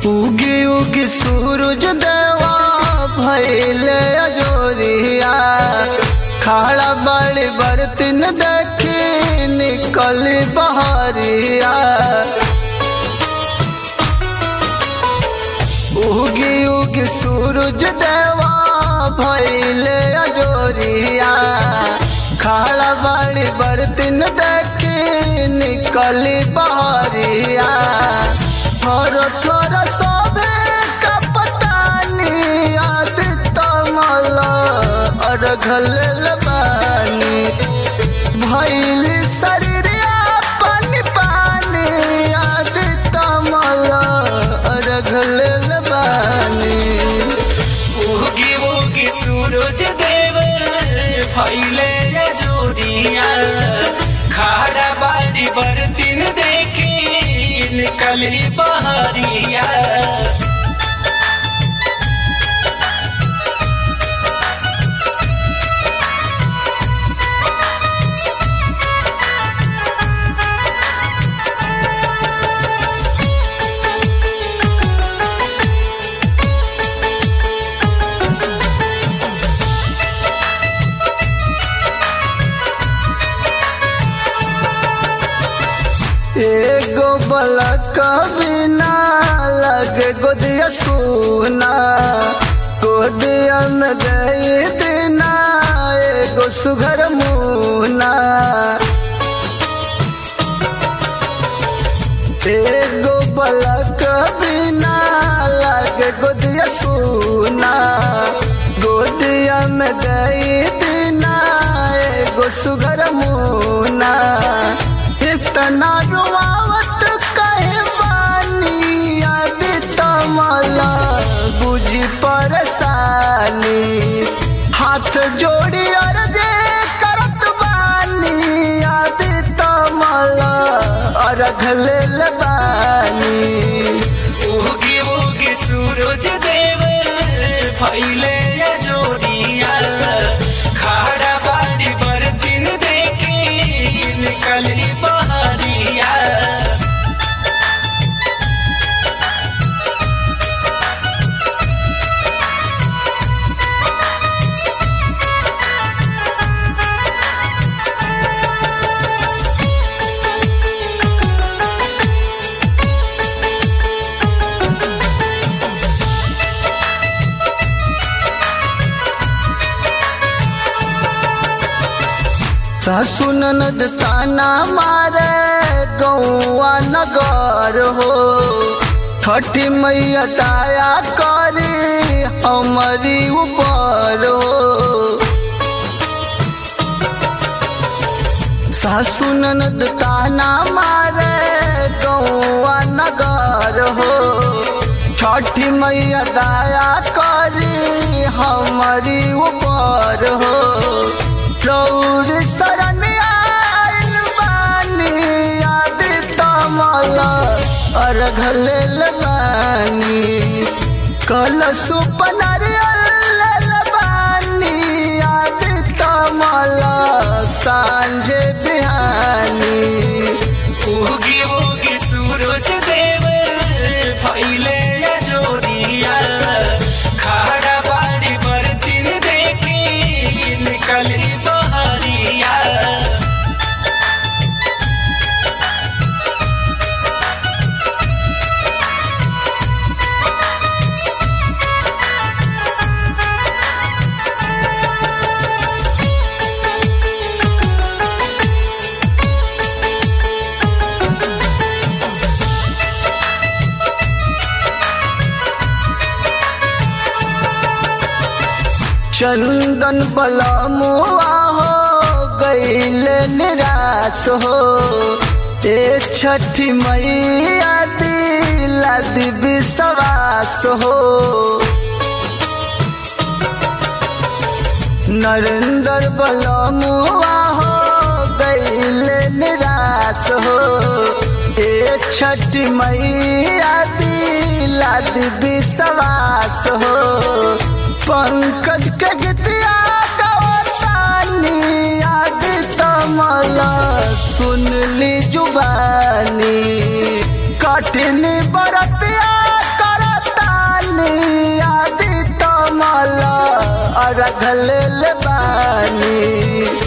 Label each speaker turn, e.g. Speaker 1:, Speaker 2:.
Speaker 1: उगी उगी सूरज देवा भैले अजोरिया खाड़ा बड़ी बर्तन देखी निकल बहरिया उगी उगी सूरज देवा भैले अजोरिया खाड़ा बड़ी बर्तन देखी निकल बहरिया थोर थोर सोबे का पतानी याद तमल अरघल बानी भैल शरीर पानी पानी याद तमल अरघल बानी
Speaker 2: उगी उगी सूरज देव फैले जोड़िया खाड़ा बाड़ी बर्तन देखी निकली बहरिया
Speaker 1: एगो बलक बिना लगे गोदिया सुना गोदिया में गई दिना एगो सुघर मुना एगो बलक बिना लगे गोदिया सुना गोदिया में गई दिना एगो सुघर मुना इतना रुआवत कहे बानी याद तमला बुझी परेशानी हाथ जोड़ी अर्जे करत बानी याद तमला अरघल बानी
Speaker 2: उगी उगी सूरज देव फैले जोड़िया खाड़ा बाड़ी बर्तन देखी निकली बहरिया
Speaker 1: सासु ननद ताना मारे गौआ नगर हो छठी मैया दया करी हमारी ऊपर हो सासु ननद ताना मारे गौआ नगर हो छठी मैया दया करी हमारी ऊपर हो चौर शरण आइल बानी याद तमल अरघल बानी कल सुपनर बानी याद तमल सांझ बिहानी
Speaker 2: उगी उगी सूरज देव फैले जोड़िया खाड़ा बाड़ी बर्तन देखी निकली बहरिया
Speaker 1: चंदन बलमुआ हो गईल निराश हो ए छठी मैया दिला दिव्य सवास हो नरेंद्र बलमुआ हो गईल निराश हो ए छठी मैया दिला दिव्य सवास हो पंकज के गीतिया गवतानी याद तमल सुन ली जुबानी कठिन बरतिया कर रखल बानी